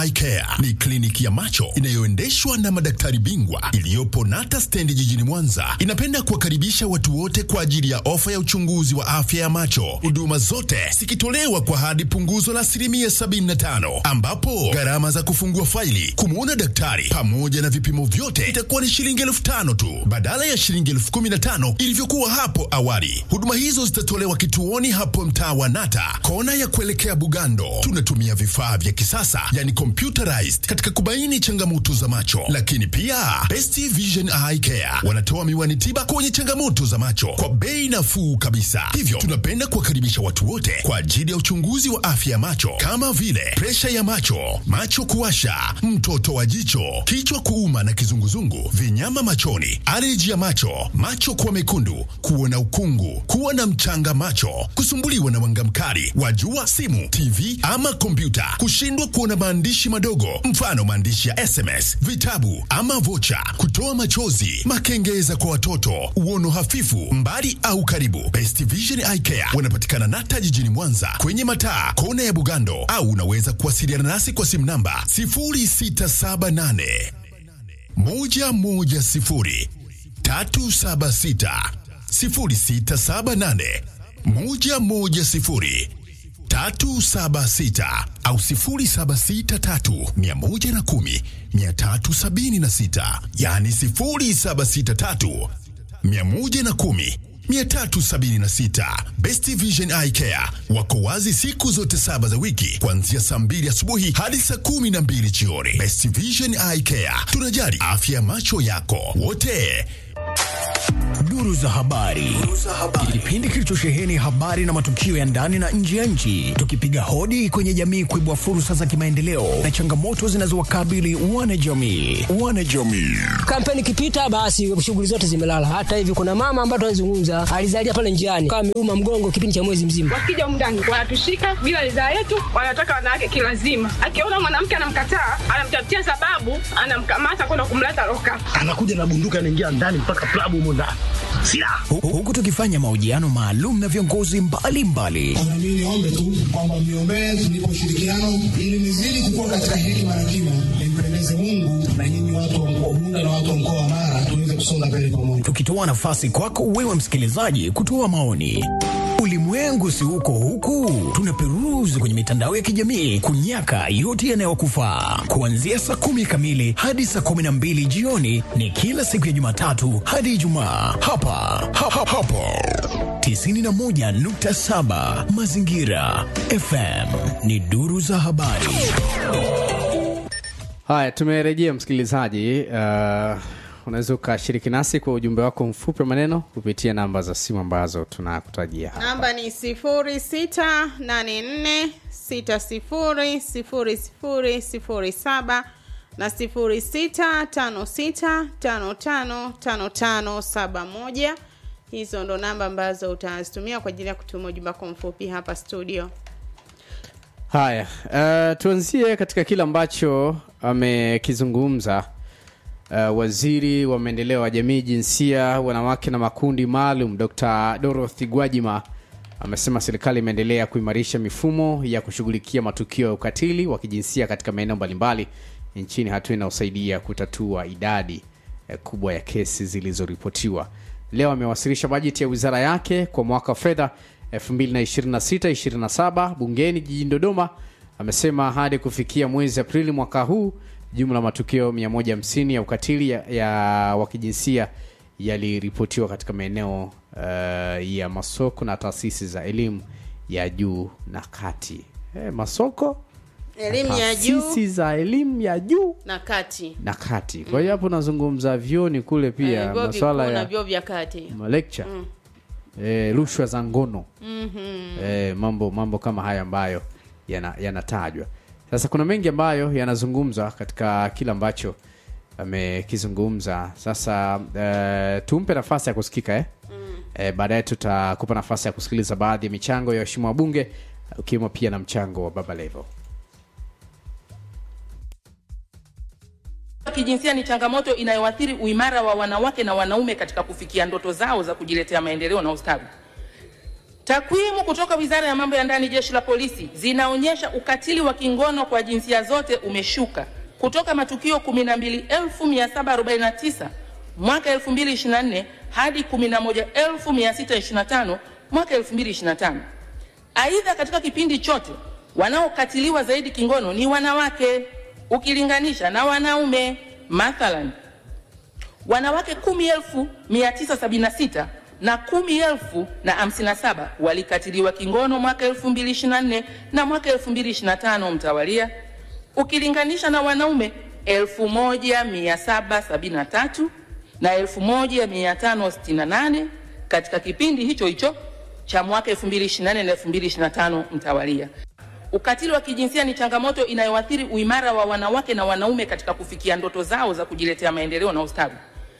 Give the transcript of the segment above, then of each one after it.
Eye Care ni kliniki ya macho inayoendeshwa na madaktari bingwa iliyopo Nata stendi jijini Mwanza. Inapenda kuwakaribisha watu wote kwa ajili ya ofa ya uchunguzi wa afya ya macho, huduma zote zikitolewa kwa hadi punguzo la asilimia 75, ambapo gharama za kufungua faili, kumwona daktari pamoja na vipimo vyote itakuwa ni shilingi elfu tano tu badala ya shilingi elfu kumi na tano ilivyokuwa hapo awali. Huduma hizo zitatolewa kituoni hapo mtaa wa Nata, kona ya kuelekea Bugando. Tunatumia vifaa vya kisasa yani computerized katika kubaini changamoto za macho, lakini pia Best Vision Eye Care wanatoa miwani tiba kwenye changamoto za macho kwa bei nafuu kabisa. Hivyo tunapenda kuwakaribisha watu wote kwa ajili ya uchunguzi wa afya ya macho kama vile presha ya macho, macho kuwasha, mtoto wa jicho, kichwa kuuma na kizunguzungu, vinyama machoni, aleji ya macho, macho kuwa mekundu, kuona ukungu, kuwa na mchanga macho, kusumbuliwa na mwanga mkali wa jua, simu, TV ama kompyuta, kushindwa kuona maandishi madogo, mfano maandishi ya SMS, vitabu ama vocha, kutoa machozi, makengeza kwa watoto, uono hafifu, mbali au karibu. Best Vision Eye Care wanapatikana Nata jijini Mwanza kwenye mataa kona ya Bugando, au unaweza kuwasiliana nasi kwa simu namba 0678 110 376 0678 110 376 au 0763 110 376, yani 0763 110 376. Best Vision Eye Care wako wazi siku zote saba za wiki kuanzia saa mbili asubuhi hadi saa kumi na mbili jioni. Best Vision Eye Care, tunajali afya ya macho yako wote. Duru za habari, kipindi kilichosheheni habari na matukio ya ndani na nje ya nchi, tukipiga hodi kwenye jamii kuibua fursa za kimaendeleo na changamoto zinazowakabili wanajamii. Wanajamii Kampeni ikipita basi shughuli zote zimelala. Hata hivi kuna mama ambaye tunazungumza alizalia pale njiani kama ameuma mgongo kipindi cha mwezi mzima. Wakija mndani wanatushika bila ridhaa yetu, wanataka wanawake kilazima. Akiona mwanamke anamkataa, anamtafutia sababu, anamkamata kwenda kumleta loka. anakuja na bunduki anaingia ndani mpaka klabu humo ndani silaha Hu- huku tukifanya mahojiano maalum na viongozi mbalimbali Na mimi niombe tu kwamba mniombee tunipe ushirikiano ili nizidi kukua katika hekima na kima, nimpendeze Mungu na nyinyi watu wa mkoa wa Bunda na watu wa mkoa wa Mara tuweze kusonga mbele pamoja. tukitoa nafasi kwako wewe msikilizaji kutoa maoni. Ulimwengu si huko huku, tunaperuzi kwenye mitandao ya kijamii kunyaka yote yanayokufaa. Kuanzia saa kumi kamili hadi saa kumi na mbili jioni ni kila siku ya Jumatatu hadi Ijumaa hapa hapa hapa 91.7 Mazingira FM ni duru za habari. Haya, tumerejea msikilizaji. Uh, unaweza ukashiriki nasi kwa ujumbe wako mfupi wa maneno kupitia namba za simu ambazo tunakutajia hapa. namba ni sifuri sita nane nne sita sifuri sifuri sifuri sifuri saba na sifuri sita tano sita tano tano tano tano saba moja hizo ndo namba ambazo utazitumia kwa ajili ya kutuma ujumbe wako mfupi hapa studio Haya, uh, tuanzie katika kile ambacho amekizungumza uh, waziri wa maendeleo ya jamii, jinsia, wanawake na makundi maalum Dr. Dorothy Gwajima amesema serikali imeendelea kuimarisha mifumo ya kushughulikia matukio ya ukatili wa kijinsia katika maeneo mbalimbali nchini, hatua inayosaidia kutatua idadi eh, kubwa ya kesi zilizoripotiwa. Leo amewasilisha bajeti ya wizara yake kwa mwaka wa fedha 2026-27 bungeni jijini Dodoma. Amesema hadi kufikia mwezi Aprili mwaka huu jumla matukio 150 ya ukatili ya, ya wa kijinsia yaliripotiwa katika maeneo uh, ya masoko na taasisi za elimu ya juu na kati. Eh, masoko elimu ya juu taasisi za elimu ya juu na kati na kati. Kwa hiyo hapo nazungumza vyoni kule Eh, pia vyuo masuala vikuu na ya vyuo vya kati malecture eh, rushwa za ngono eh, mambo mambo kama haya ambayo yana- yanatajwa sasa kuna mengi ambayo yanazungumzwa katika kile ambacho amekizungumza sasa eh, tumpe nafasi ya kusikika eh? eh, baadaye tutakupa nafasi ya kusikiliza baadhi ya michango ya waheshimiwa wabunge ukiwemo pia na mchango wa baba levo kijinsia ni changamoto inayoathiri uimara wa wanawake na wanaume katika kufikia ndoto zao za kujiletea maendeleo na ustawi. Takwimu kutoka Wizara ya Mambo ya Ndani, Jeshi la Polisi zinaonyesha ukatili wa kingono kwa jinsia zote umeshuka kutoka matukio 12749 mwaka 2024 hadi 11625 mwaka 2025. Aidha, katika kipindi chote wanaokatiliwa zaidi kingono ni wanawake ukilinganisha na wanaume. Mathalan, wanawake 10976 na 10057 walikatiliwa kingono mwaka 2024 na mwaka 2025 mtawalia, ukilinganisha na wanaume 1773 na 1568 katika kipindi hicho hicho cha mwaka 2024 na 2025 mtawalia. Ukatili wa kijinsia ni changamoto inayoathiri uimara wa wanawake na wanaume katika kufikia ndoto zao za kujiletea maendeleo na ustawi.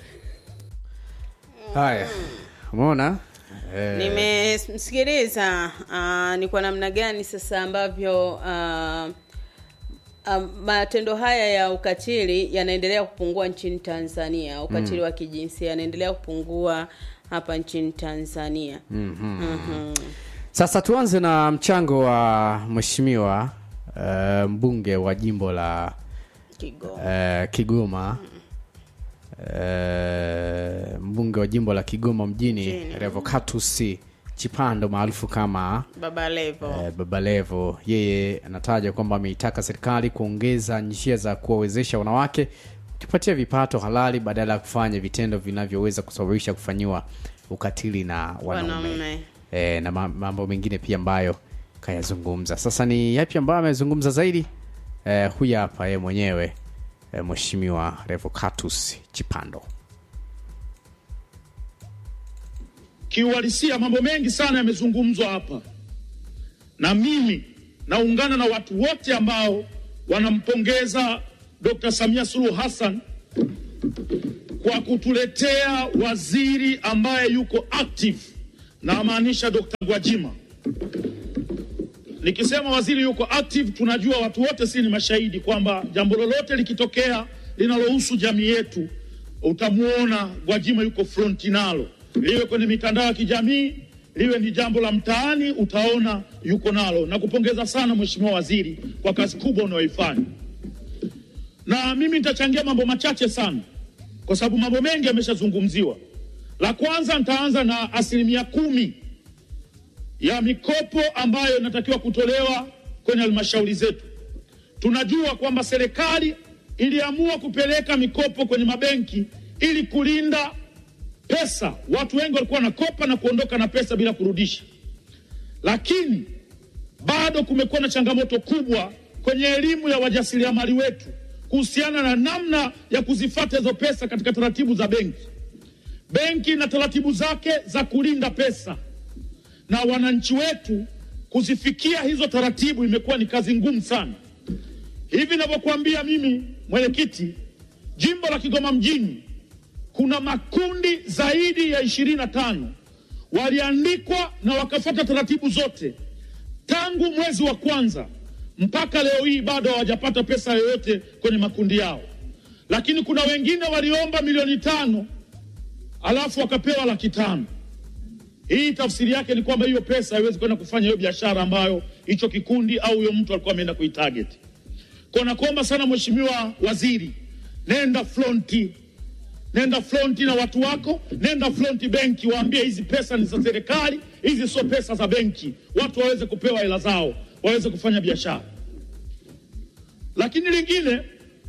haya umeona eh, nimemsikiliza uh, ni kwa namna gani sasa ambavyo uh, uh, matendo haya ya ukatili yanaendelea kupungua nchini tanzania ukatili Mm. wa kijinsia yanaendelea kupungua hapa nchini tanzania mhm. Mhm. sasa tuanze na mchango wa mheshimiwa uh, mbunge wa jimbo la Kigoma. uh, kigoma uh, mbunge wa jimbo la kigoma mjini Mjini. revocatus chipando maarufu kama baba levo eh, Baba Levo yeye anataja kwamba ameitaka serikali kuongeza njia za kuwawezesha wanawake kujipatia vipato halali badala ya kufanya vitendo vinavyoweza kusababisha kufanyiwa ukatili na wanaume wanaume e, na ma- mambo mengine pia ambayo kayazungumza. Sasa ni yapi ambayo amezungumza zaidi? E, huyu hapa yeye mwenyewe e, Mheshimiwa Revocatus Chipando. Kiuhalisia mambo mengi sana yamezungumzwa hapa, na mimi naungana na watu wote ambao wanampongeza Dr. Samia Suluhu Hassan kwa kutuletea waziri ambaye yuko active, na maanisha Dr. Gwajima. Nikisema waziri yuko active, tunajua watu wote si ni mashahidi kwamba jambo lolote likitokea linalohusu jamii yetu, utamwona Gwajima yuko fronti nalo, liwe kwenye mitandao ya kijamii, liwe ni jambo la mtaani, utaona yuko nalo. Na kupongeza sana Mheshimiwa Waziri kwa kazi kubwa unayoifanya, na mimi nitachangia mambo machache sana, kwa sababu mambo mengi yameshazungumziwa. La kwanza, nitaanza na asilimia kumi ya mikopo ambayo inatakiwa kutolewa kwenye halmashauri zetu. Tunajua kwamba serikali iliamua kupeleka mikopo kwenye mabenki ili kulinda pesa. Watu wengi walikuwa wanakopa na kuondoka na pesa bila kurudisha, lakini bado kumekuwa na changamoto kubwa kwenye elimu ya wajasiriamali wetu kuhusiana na namna ya kuzifata hizo pesa katika taratibu za benki. Benki na taratibu zake za kulinda pesa na wananchi wetu kuzifikia hizo taratibu imekuwa ni kazi ngumu sana. Hivi navyokuambia mimi mwenyekiti, jimbo la Kigoma mjini kuna makundi zaidi ya ishirini na tano waliandikwa na wakafuata taratibu zote tangu mwezi wa kwanza mpaka leo hii bado hawajapata pesa yoyote kwenye makundi yao, lakini kuna wengine waliomba milioni tano alafu wakapewa laki tano. Hii tafsiri yake ni kwamba hiyo pesa haiwezi kwenda kufanya hiyo biashara ambayo hicho kikundi au huyo mtu alikuwa ameenda kuitarget. Kwa nakuomba sana Mheshimiwa Waziri, nenda fronti, nenda fronti na watu wako, nenda fronti benki, waambie hizi pesa ni za serikali, hizi sio pesa za benki, watu waweze kupewa hela zao, waweze kufanya biashara. Lakini lingine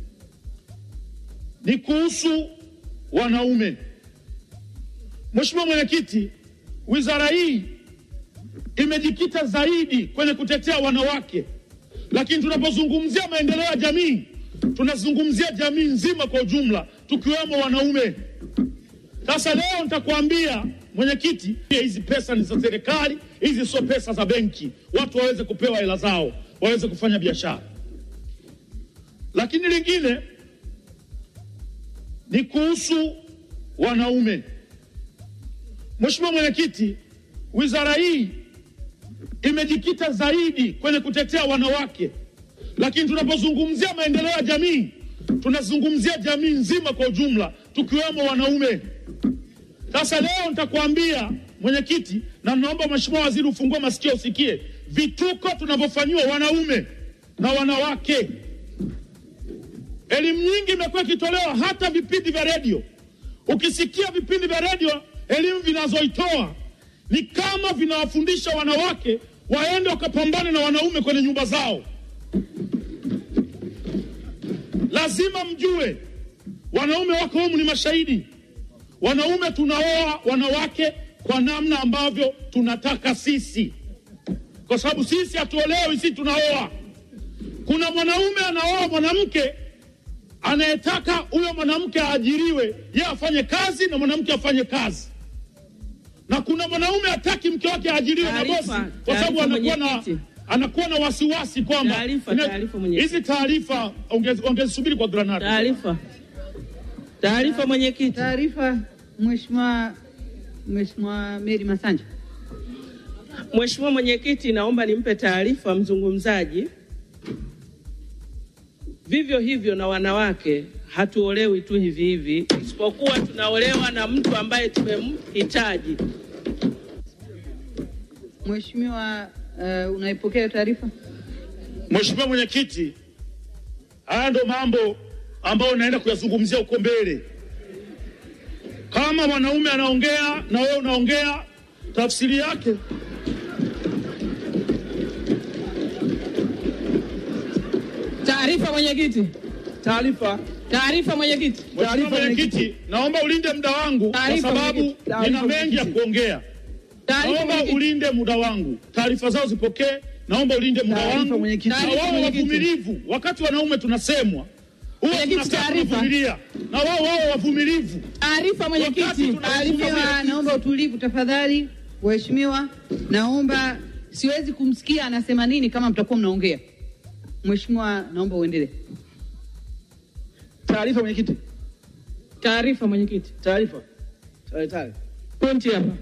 ni kuhusu wanaume. Mheshimiwa Mwenyekiti, wizara hii imejikita zaidi kwenye kutetea wanawake, lakini tunapozungumzia maendeleo ya jamii tunazungumzia jamii nzima kwa ujumla, tukiwemo wanaume. Sasa leo nitakwambia mwenyekiti, hizi pesa ni za serikali, hizi sio pesa za benki, watu waweze kupewa hela zao, waweze kufanya biashara. Lakini lingine ni kuhusu wanaume. Mheshimiwa Mwenyekiti, wizara hii imejikita zaidi kwenye kutetea wanawake, lakini tunapozungumzia maendeleo ya jamii tunazungumzia jamii nzima kwa ujumla, tukiwemo wanaume. Sasa leo nitakwambia mwenyekiti, na naomba mheshimiwa waziri ufungue masikio usikie vituko tunavyofanyiwa wanaume na wanawake. Elimu nyingi imekuwa ikitolewa hata vipindi vya redio. Ukisikia vipindi vya redio, elimu vinazoitoa ni kama vinawafundisha wanawake waende wakapambane na wanaume kwenye nyumba zao. Lazima mjue wanaume wako humu ni mashahidi. Wanaume tunaoa wanawake kwa namna ambavyo tunataka sisi, kwa sababu sisi hatuolewi, sisi tunaoa. Kuna mwanaume anaoa mwanamke anayetaka huyo mwanamke aajiriwe, yeye afanye kazi na mwanamke afanye kazi, na kuna mwanaume hataki mke wake aajiriwe na bosi, kwa sababu anakuwa na anakuwa na wasiwasi kwamba Taarifa, Ina- taarifa mwenyekiti. hizi taarifa ongez- ongezisubiri kwa granada. Taarifa. Taarifa mwenyekiti. Taarifa Mheshimiwa Mheshimiwa Mary Masanja. Mheshimiwa mwenyekiti, naomba nimpe taarifa mzungumzaji. Vivyo hivyo na wanawake hatuolewi tu hivi hivi, isipokuwa tunaolewa na mtu ambaye tumemhitaji. Mheshimiwa, uh, unaipokea taarifa? Mheshimiwa Mwenyekiti, haya ndo mambo ambayo naenda kuyazungumzia huko mbele. Kama mwanaume anaongea na wewe unaongea, tafsiri yake Taarifa mwenyekiti. Taarifa. Taarifa mwenyekiti. Mheshimiwa Mwenyekiti, naomba ulinde muda wangu kwa Taarifa, sababu mwenyekiti. Taarifa, nina mengi ya mwenyekiti. kuongea. Taarifa, Naomba mwenyekiti. ulinde muda wangu, taarifa zao zipokee. Naomba ulinde muda Taarifa, wangu mwenyekiti. na Taarifa, wao mwenyekiti. wavumilivu. Wakati wanaume tunasemwa huwa Mwenyekiti, tunakaa taarifa. kuvumilia, na wao wao wavumilivu. Taarifa mwenyekiti. Mheshimiwa, naomba utulivu tafadhali. Mheshimiwa, naomba, siwezi kumsikia anasema nini kama mtakuwa mnaongea. Mheshimiwa, naomba uendelee. Taarifa mwenyekiti. Taarifa mwenyekiti. Taarifa. Taarifa. Pointi hapa.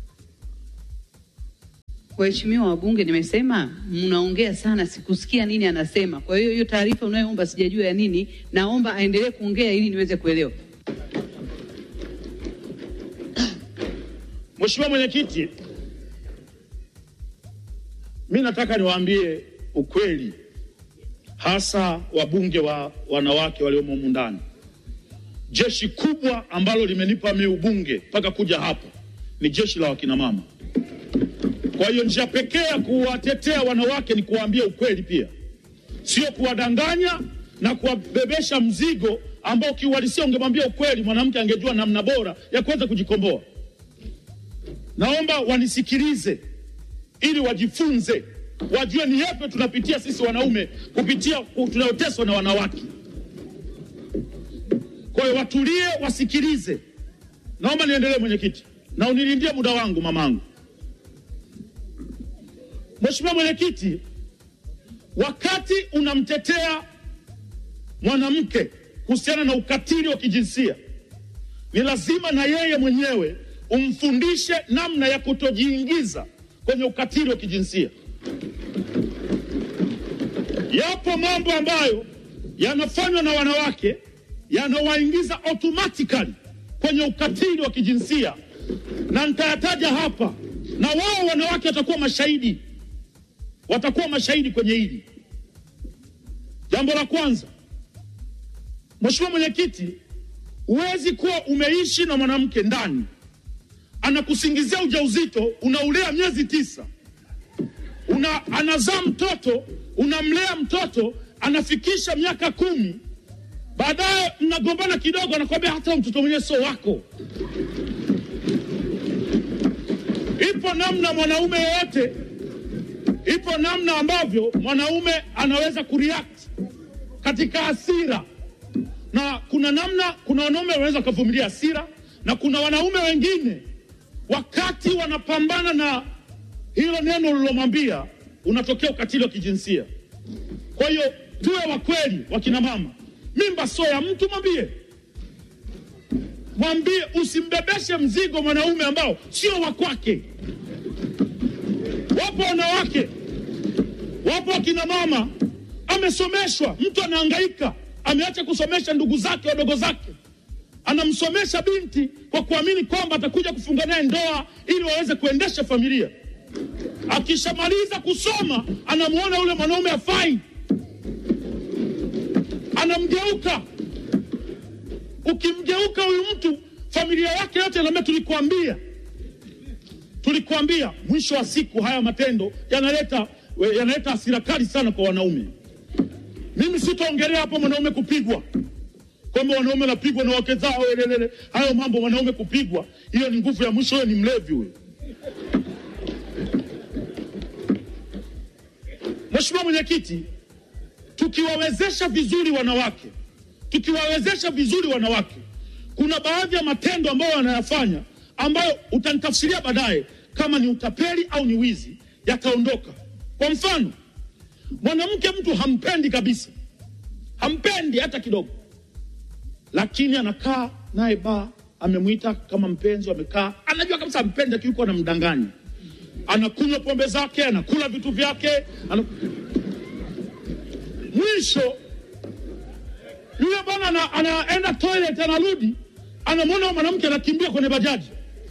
Waheshimiwa wabunge, nimesema mnaongea sana, sikusikia nini anasema. Kwa hiyo hiyo taarifa unayoomba sijajua ya nini, naomba aendelee kuongea ili niweze kuelewa. Mheshimiwa Mwenyekiti, mi nataka niwaambie ukweli, hasa wabunge wa wanawake waliomo humu ndani. Jeshi kubwa ambalo limenipa mi ubunge mpaka kuja hapa ni jeshi la wakinamama. Kwa hiyo njia pekee ya kuwatetea wanawake ni kuwaambia ukweli pia, sio kuwadanganya na kuwabebesha mzigo ambao kiuhalisia ungemwambia ukweli, mwanamke angejua namna bora ya kuweza kujikomboa. Naomba wanisikilize ili wajifunze, wajue ni yapi tunapitia sisi wanaume kupitia tunayoteswa na wanawake. Kwa hiyo watulie, wasikilize. Naomba niendelee, mwenyekiti, na unilindie muda wangu mamangu. Mheshimiwa Mwenyekiti, wakati unamtetea mwanamke kuhusiana na ukatili wa kijinsia, ni lazima na yeye mwenyewe umfundishe namna ya kutojiingiza kwenye ukatili wa kijinsia. Yapo mambo ambayo yanafanywa na wanawake yanawaingiza automatically kwenye ukatili wa kijinsia, na nitayataja hapa, na wao wanawake watakuwa mashahidi, watakuwa mashahidi kwenye hili. Jambo la kwanza, Mheshimiwa Mwenyekiti, huwezi kuwa umeishi na mwanamke ndani anakusingizia ujauzito, unaulea miezi tisa, una anazaa mtoto, unamlea mtoto, anafikisha miaka kumi, baadaye mnagombana kidogo, anakwambia hata huyo mtoto mwenyewe sio wako. Ipo namna mwanaume yeyote, ipo namna ambavyo mwanaume anaweza kureact katika hasira, na kuna namna, kuna wanaume wanaweza wakavumilia hasira, na kuna wanaume wengine wakati wanapambana na hilo neno ulilomwambia, unatokea ukatili wa kijinsia. Kwa hiyo tuwe wa kweli, wakina mama, mimba sio ya mtu, mwambie mwambie, usimbebeshe mzigo mwanaume ambao sio wa kwake. Wapo wanawake, wapo wakina mama, amesomeshwa, mtu anahangaika, ameacha kusomesha ndugu zake wadogo zake, anamsomesha binti kwa kuamini kwamba atakuja kufunga naye ndoa ili waweze kuendesha familia. Akishamaliza kusoma, anamuona yule mwanaume afai, anamgeuka. Ukimgeuka huyu mtu, familia yake yote inaambia tulikuambia, tulikuambia. Mwisho wa siku, haya matendo yanaleta yanaleta hasira kali sana kwa wanaume. Mimi sitaongelea hapo mwanaume kupigwa kwamba wanaume wanapigwa na wake zao, elelele. Hayo mambo wanaume kupigwa, hiyo ni nguvu ya mwisho. Huyo ni mlevi huyo. Mheshimiwa Mwenyekiti, tukiwawezesha vizuri wanawake, tukiwawezesha vizuri wanawake, kuna baadhi ya matendo ambayo wanayafanya ambayo utanitafsiria baadaye kama ni utapeli au ni wizi, yataondoka. Kwa mfano, mwanamke mtu hampendi kabisa, hampendi hata kidogo, lakini anakaa naye baa, amemwita kama mpenzi, wamekaa, anajua kabisa ampendi, lakini yuko anamdanganya, anakunywa pombe zake, anakula vitu vyake ana... mwisho yule bwana ana- anaenda toilet, anarudi, anamwona mwanamke anakimbia kwenye bajaji.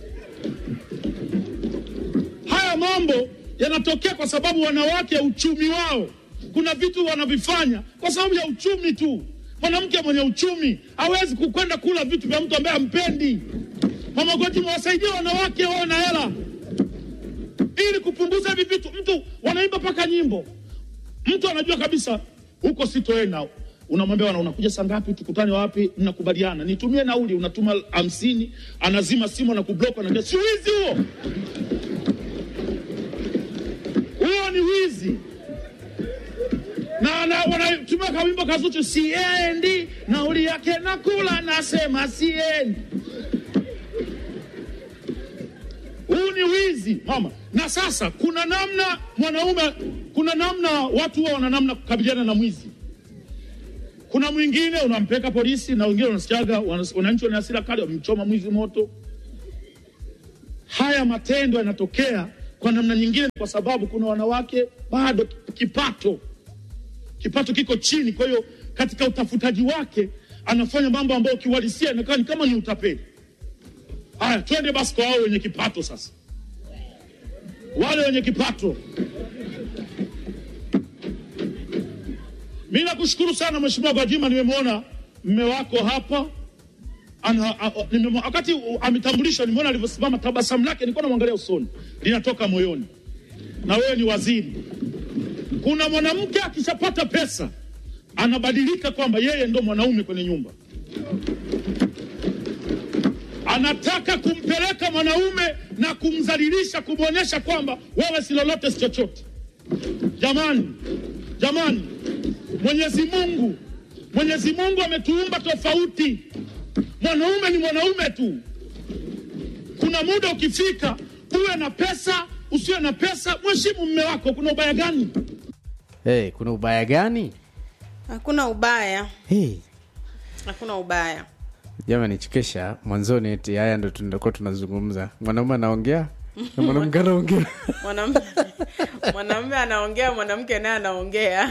Haya mambo yanatokea kwa sababu wanawake, uchumi wao, kuna vitu wanavifanya kwa sababu ya uchumi tu. Mwanamke mwenye uchumi hawezi kukwenda kula vitu vya mtu ambaye hampendi. Mama Goti, mwasaidie wanawake wawe na hela ili kupunguza hivi vitu. Mtu wanaimba mpaka nyimbo, mtu anajua kabisa huko sitoenda, unamwambia wana unakuja saa ngapi, tukutane wapi, mnakubaliana, nitumie nauli, unatuma hamsini, anazima simu na kublock, anaambia si wizi huo? Huo ni wizi na, na wanatumia kawimbo kazuchu, siendi, nauli yake nakula, nasema siendi. Huu ni wizi mama. Na sasa kuna namna mwanaume, kuna namna watu huwa wana namna kukabiliana na mwizi. Kuna mwingine unampeleka polisi, na wengine unasikiaga wana- wananchi wana hasira kali, wamemchoma mwizi moto. Haya matendo yanatokea kwa namna nyingine, kwa sababu kuna wanawake bado kipato kipato kiko chini. Kwa hiyo katika utafutaji wake anafanya mambo ambayo kiuhalisia inakaa ni kama ni utapeli. Haya, twende basi kwa wao wenye kipato sasa, wale wenye kipato. Mi nakushukuru sana Mheshimiwa Gwajima, nimemwona mme wako hapa ana, a, a, nimemwona- wakati u- ametambulishwa, nimeona alivyosimama, tabasamu lake nilikuwa namwangalia usoni, linatoka moyoni, na wewe ni waziri. Kuna mwanamke akishapata pesa anabadilika kwamba yeye ndo mwanaume kwenye nyumba, anataka kumpeleka mwanaume na kumdhalilisha, kumwonyesha kwamba wewe si lolote, si chochote. Jamani, jamani, Mwenyezi Mungu, Mwenyezi Mungu ametuumba tofauti. Mwanaume ni mwanaume tu. Kuna muda ukifika, uwe na pesa, usiwe na pesa, mheshimu mme wako. Kuna ubaya gani? hey, kuna ubaya gani hakuna ubaya hey. hakuna ubaya jamani chekesha mwanzoni eti haya ndo tunakuwa tunazungumza mwanaume anaongea na mwanamke anaongea Mwanam- mwanamume anaongea mwanamke naye anaongea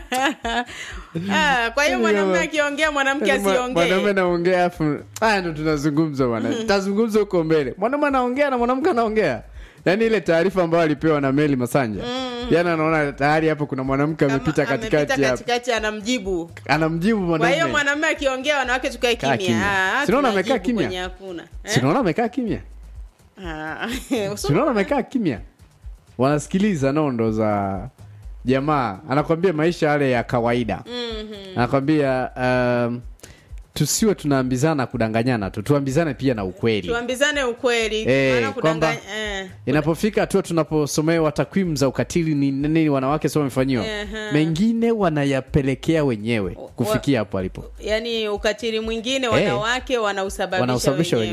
Ah, kwa hiyo mwanamume akiongea mwanamke Yaani mwa- mwanaume asiongee anaongea afu haya ndo tunazungumza bwana tazungumza huko mbele mwanaume anaongea na mwanamke anaongea yaani ile taarifa ambayo alipewa na meli masanja yani anaona tayari hapo kuna mwanamke amepita amepita katikati hapo katikati anamjibu anamjibu kwa hiyo mwanaume mwanamume akiongea wanawake tukae Kaa kimya kimya. Ah, Sinaona tunajibu amekaa kimya? kwenye hakuna Eh? sinaona amekaa kimya Ah, sinaona amekaa kimya wanasikiliza nondo za jamaa anakwambia maisha yale ya kawaida Mhm. anakwambia um, tusiwe tunaambizana kudanganyana tu tuambizane pia na ukweli tuambizane ukweli Eh, maana kwamba- kudanganya- eh. inapofika hatua tunaposomewa takwimu za ukatili ni nini wanawake sio wamefanyiwa Ehe. mengine wanayapelekea wenyewe kufikia hapo alipo yaani ukatili mwingine wanawake wanausababisha Wanausababisha wenyewe. wenyewe.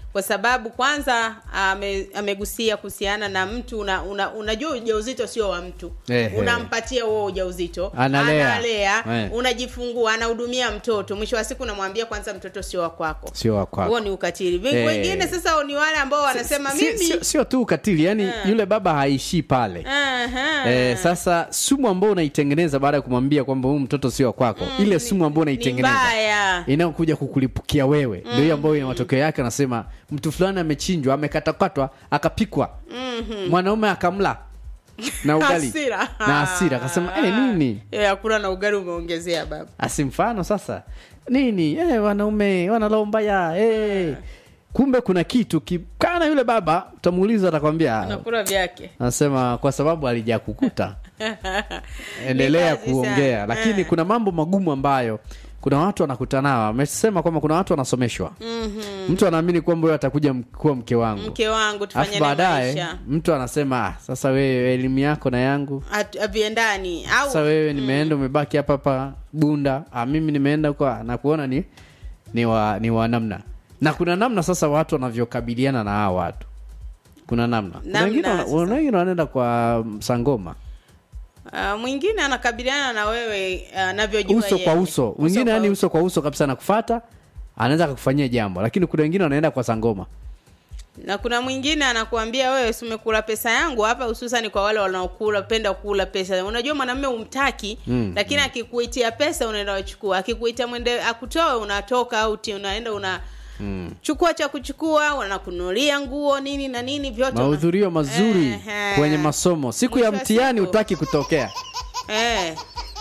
kwa sababu kwanza ame, amegusia kuhusiana na mtu una, una, unajua ujauzito sio wa mtu Ehe. unampatia huo ujauzito Analea. analea Eh. unajifungua anahudumia mtoto mwisho wa siku unamwambia kwanza mtoto sio wa kwako sio wa kwako. huo ni ukatili Ven- Eh. wengine sasa ni wale ambao wanasema Si- mimi sio, sio tu ukatili yani Eh. yule baba haishii pale Aha. Eh, sasa sumu ambao unaitengeneza baada ya kumwambia kwamba huyu mtoto sio wa kwako ile sumu ambao ni unaitengeneza mbaya inayokuja kukulipukia wewe ndio hiyo ambayo ina matokeo yake anasema mtu fulani amechinjwa amekatakatwa akapikwa Mhm. mwanaume akamla na ugali Hasira. na hasira akasema eh, nini Eh, hakuna na ugali umeongezea baba asi mfano sasa nini eh, wanaume wanalombaya eh. kumbe kuna kitu kikana yule baba utamuuliza atakwambia nakula vyake anasema kwa sababu alijakukuta endelea Ni kazi kuongea sana. lakini Eh. kuna mambo magumu ambayo kuna watu wanakutana nao amesema kwamba kuna watu wanasomeshwa Mhm. mtu anaamini kwamba huyo atakuja m- kuwa mke wangu mke wangu tufanye alafu naye baadaye maisha mtu anasema ah, sasa wewe elimu yako na yangu At- aviendani au sasa wewe nimeenda umebaki hapa hapa bunda ah, mimi nimeenda kwa na kuona ni ni wa, ni wa namna na kuna namna sasa watu wanavyokabiliana na hawa watu kuna namna Kuna Namna wengine wana- sasa. wana- wengine wanaenda kwa sangoma Uh, mwingine anakabiliana na wewe uh, anavyojua uso yeye. kwa uso wengine kwa yani uso. uso kwa uso kabisa nakufata anaweza akakufanyia jambo lakini kuna wengine wanaenda kwa sangoma na kuna mwingine anakuambia wewe si umekula pesa yangu hapa hususan kwa wale wanaokula penda kula pesa unajua mwanamume umtaki Mm, lakini akikuitia pesa unaenda wachukua akikuitia mwende akutoe unatoka auti unaenda una mm. chukua cha kuchukua wanakunulia nguo nini na nini vyote una- mahudhurio mazuri Ehe. kwenye masomo siku ya Mwisho wa mtihani siku. utaki kutokea eh.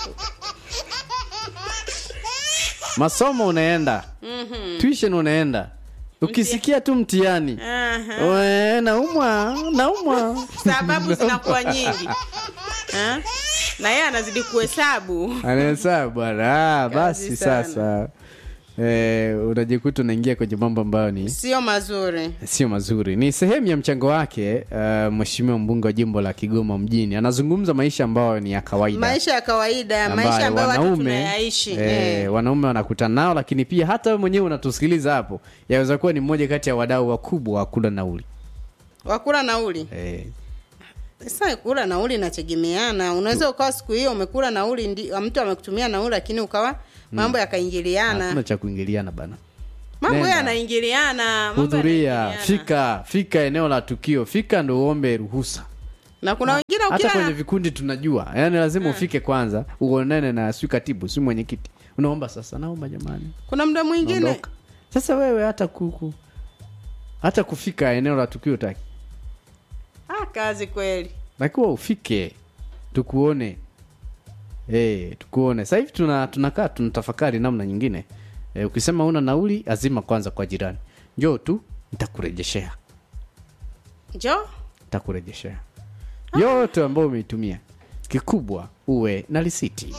masomo unaenda Mhm. tuition unaenda ukisikia tu mtihani Aha. we naumwa naumwa sababu zinakuwa nyingi Eh? na yeye anazidi kuhesabu anahesabu bwana ah, basi sana. sasa eh, unajikuta unaingia kwenye mambo ambayo ni sio mazuri sio mazuri ni sehemu ya mchango wake uh, mheshimiwa mbunge wa jimbo la kigoma mjini anazungumza maisha ambayo ni ya kawaida maisha ya kawaida maisha ambayo ambayo watu wanaume tunayaishi eh, eh. wanaume wanakutana nao lakini pia hata wewe mwenyewe unatusikiliza hapo yaweza kuwa ni mmoja kati ya wadau wakubwa wa kula nauli wakula nauli eh, sasa kula nauli inategemeana unaweza ukawa siku hiyo umekula nauli ndi, mtu amekutumia nauli lakini ukawa mambo yakaingiliana hakuna cha kuingiliana bana mambo Nenda. yanaingiliana mambo hudhuria yanaingiliana. fika fika eneo la tukio fika ndo uombe ruhusa na kuna wengine hata ukila kwenye vikundi tunajua yaani lazima ufike kwanza uonane na si katibu si mwenyekiti unaomba sasa naomba jamani kuna mda mwingine Naondoka. sasa wewe hata kuku hata kufika eneo la tukio taki ah, kazi kweli takiwa ufike tukuone hey, tukuone sasa hivi tuna tunakaa tunatafakari namna nyingine e, ukisema una nauli azima kwanza kwa jirani njoo tu nitakurejeshea njo nitakurejeshea yote ambayo umeitumia kikubwa uwe na risiti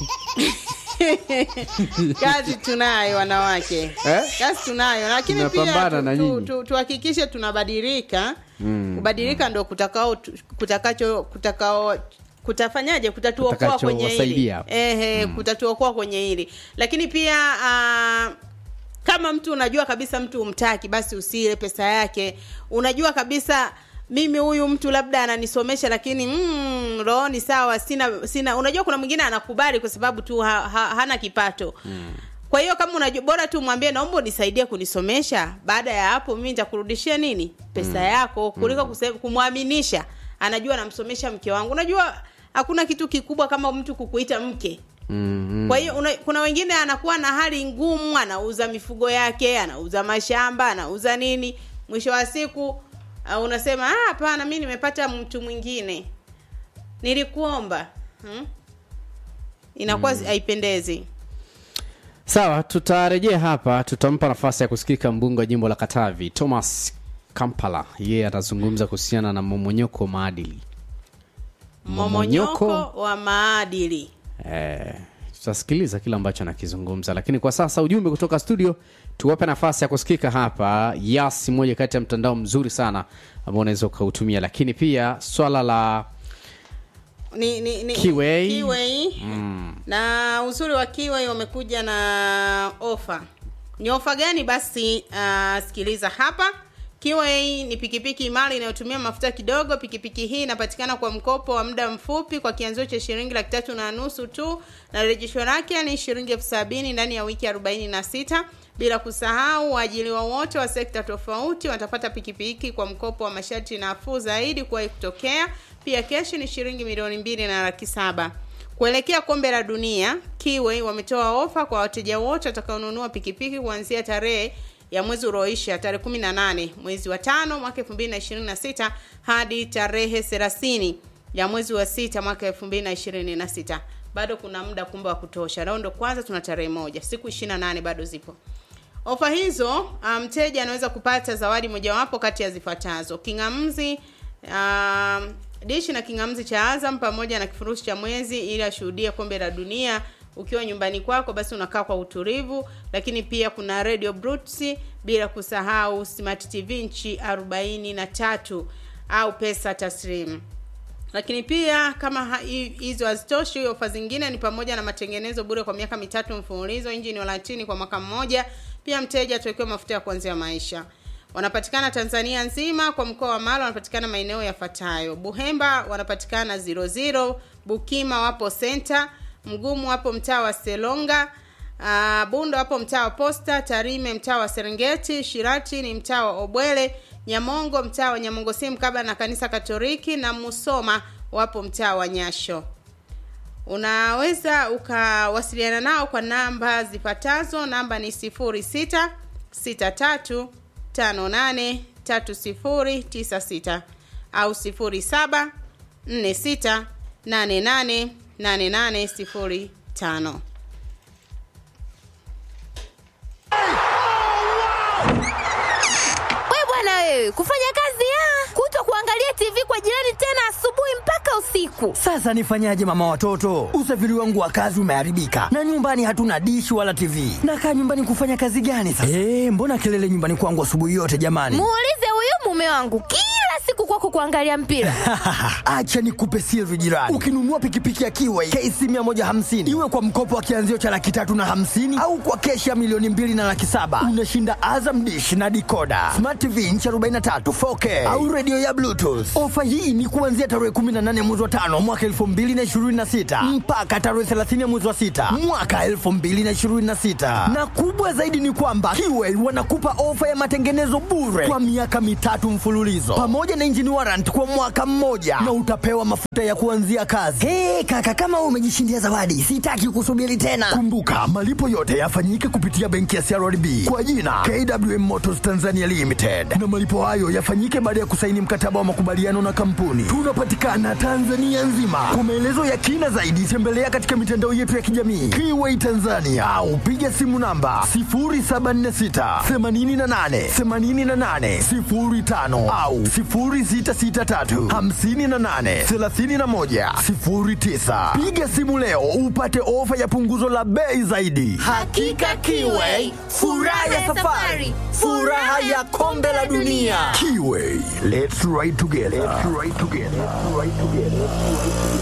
kazi tunayo wanawake Eh? kazi tunayo lakini pia Tunapambana tu- na tu- nyinyi. tu- tuhakikishe tunabadilika Mm. kubadilika ndo kutakao tu- kutakacho kutakao kutafanyaje kutatuokoa Kutakacho kwenye hili wasaidia. ehe kutatuokoa kwenye hili lakini pia ah, kama mtu unajua kabisa mtu umtaki basi usile pesa yake unajua kabisa mimi huyu mtu labda ananisomesha lakini mm, rohoni sawa sina sina unajua kuna mwingine anakubali kwa sababu tu ha, ha, hana kipato kwa hiyo kama unajua bora tu mwambie naomba unisaidie kunisomesha baada ya hapo mimi nitakurudishia nini pesa yako kuliko kuse- kumwaminisha anajua namsomesha mke wangu unajua hakuna kitu kikubwa kama mtu kukuita mke mm, kwa hiyo una- kuna wengine anakuwa na hali ngumu anauza mifugo yake anauza mashamba anauza nini mwisho wa siku uh, unasema "Ah, hapana mi nimepata mtu mwingine nilikuomba hmm? inakuwa mm. haipendezi sawa tutarejea hapa tutampa nafasi ya kusikika mbunge wa jimbo la katavi thomas kampala yeye atazungumza kuhusiana na momonyoko wa maadili momonyoko wa maadili eh, tutasikiliza kile ambacho anakizungumza lakini kwa sasa ujumbe kutoka studio tuwape nafasi ya kusikika hapa yas moja kati ya mtandao mzuri sana ambao unaweza ukautumia lakini pia swala la ni, ni, ni, Kiwei. Kiwei. mm, na uzuri wa kiwei wamekuja na ofa ni ofa gani basi uh, sikiliza hapa Kiway ni pikipiki imara inayotumia mafuta kidogo. Pikipiki hii inapatikana kwa mkopo wa muda mfupi kwa kianzio cha shilingi laki tatu na nusu tu, na rejesho lake ni shilingi elfu sabini ndani ya wiki arobaini na sita. Bila kusahau waajiriwa wote wa sekta tofauti watapata pikipiki kwa mkopo wa masharti nafuu zaidi kuwahi kutokea. Pia keshi ni shilingi milioni mbili na laki saba. Kuelekea kombe la dunia, Kiway wametoa ofa kwa wateja wote watakaonunua pikipiki kuanzia tarehe ya mwezi ulioisha tarehe 18 mwezi wa tano mwaka 2026 hadi tarehe 30 ya mwezi wa sita mwaka 2026. Bado kuna muda kumbe wa kutosha. Leo ndo kwanza tuna tarehe moja, siku 28 bado zipo. Ofa hizo mteja um, anaweza kupata zawadi mojawapo kati ya zifuatazo: kingamzi um, dishi na kingamzi cha Azam pamoja na kifurushi cha mwezi ili ashuhudie kombe la dunia ukiwa nyumbani kwako basi unakaa kwa utulivu lakini pia kuna radio Brutsi bila kusahau smart tv nchi 43 au pesa taslim lakini pia kama hizo hazitoshi ofa zingine ni pamoja na matengenezo bure kwa miaka mitatu mfululizo injini walatini kwa mwaka mmoja pia mteja atawekewa mafuta ya kuanzia maisha wanapatikana tanzania nzima kwa mkoa wa mara wanapatikana maeneo yafuatayo buhemba wanapatikana 00 bukima wapo senta mgumu hapo mtaa wa selonga uh, bundo hapo mtaa wa posta tarime mtaa wa serengeti shirati ni mtaa wa obwele nyamongo mtaa wa nyamongo si mkaba na kanisa katoliki na musoma wapo mtaa wa nyasho unaweza ukawasiliana nao kwa namba zifuatazo namba ni 06 63 58 3096 au 07 46 88 8805 we bwana wewe kufanya kazi ya kuto kuangalia tv kwa jirani tena asubuhi mpaka usiku Sasa nifanyaje mama watoto? Usafiri wangu wa kazi umeharibika na nyumbani hatuna dishi wala TV. Nakaa nyumbani kufanya kazi gani sasa? Eh, mbona kelele nyumbani kwangu asubuhi yote jamani? muulize huyu mume wangu kila siku kwako kuangalia mpira Acha nikupe siri jirani. Ukinunua pikipiki ya Kiway KC 150 iwe kwa mkopo wa kianzio cha laki tatu na hamsini au kwa keshi ya milioni mbili na laki saba unashinda Azam dish na dikoda, smart TV inchi 43 4K au redio ya Bluetooth. Ofa hii ni kuanzia tarehe 18 mwezi wa tano mwaka 2026 mpaka tarehe 30 mwezi wa sita mwaka 2026, na kubwa zaidi ni kwamba Kiway wanakupa ofa ya matengenezo bure kwa miaka mitatu mfululizo pamoja na engine warrant kwa mwaka mmoja na utapewa mafuta ya kuanzia kazi. Hey, kaka kama wewe umejishindia zawadi, sitaki kusubiri tena. Kumbuka malipo yote yafanyike kupitia benki ya CRDB kwa jina KWM Motors Tanzania Limited, na malipo hayo yafanyike baada ya kusaini mkataba wa makubaliano na kampuni. Tunapatikana Tanzania nzima. Kwa maelezo ya kina zaidi, tembelea katika mitandao yetu ya kijamii Kiway Tanzania au piga simu namba 0746 88 88 05 au 0663 58 31 09. Piga simu leo upate ofa ya punguzo la bei zaidi. Hakika Kiway, furaha ya safari, furaha ya kombe la dunia. Kiway, let's ride together. Let's ride together. Let's ride together.